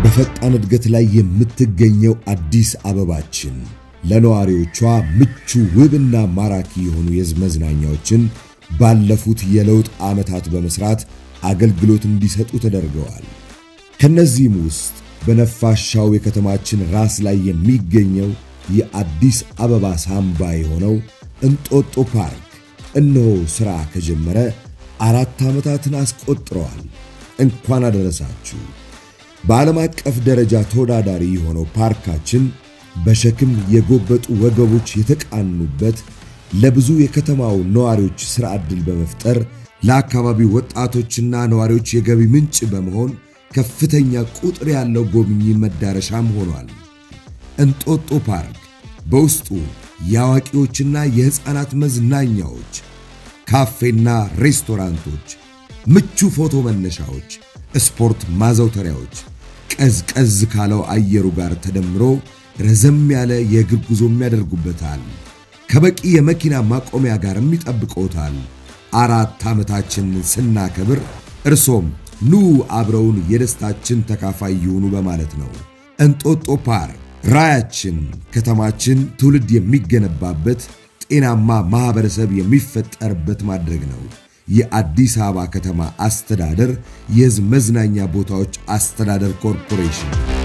በፈጣን እድገት ላይ የምትገኘው አዲስ አበባችን ለነዋሪዎቿ ምቹ ውብና ማራኪ የሆኑ የሕዝብ መዝናኛዎችን ባለፉት የለውጥ ዓመታት በመስራት አገልግሎት እንዲሰጡ ተደርገዋል። ከነዚህም ውስጥ በነፋሻው የከተማችን ራስ ላይ የሚገኘው የአዲስ አበባ ሳምባ የሆነው እንጦጦ ፓርክ እነሆ ሥራ ከጀመረ አራት ዓመታትን አስቆጥረዋል። እንኳን አደረሳችሁ። በዓለም አቀፍ ደረጃ ተወዳዳሪ የሆነው ፓርካችን በሸክም የጎበጡ ወገቦች የተቃኑበት ለብዙ የከተማው ነዋሪዎች ሥራ ዕድል በመፍጠር ለአካባቢው ወጣቶችና ነዋሪዎች የገቢ ምንጭ በመሆን ከፍተኛ ቁጥር ያለው ጎብኚ መዳረሻም ሆኗል። እንጦጦ ፓርክ በውስጡ የአዋቂዎችና የሕፃናት መዝናኛዎች፣ ካፌና ሬስቶራንቶች፣ ምቹ ፎቶ መነሻዎች፣ ስፖርት ማዘውተሪያዎች ቀዝቀዝ ካለው አየሩ ጋር ተደምሮ ረዘም ያለ የእግር ጉዞም ያደርጉበታል። ከበቂ የመኪና ማቆሚያ ጋርም ይጠብቀውታል። አራት ዓመታችንን ስናከብር እርሶም ኑ አብረውን የደስታችን ተካፋይ ይሁኑ በማለት ነው። እንጦጦ ፓርክ ራያችን ከተማችን ትውልድ የሚገነባበት ጤናማ ማህበረሰብ የሚፈጠርበት ማድረግ ነው። የአዲስ አበባ ከተማ አስተዳደር የሕዝብ መዝናኛ ቦታዎች አስተዳደር ኮርፖሬሽን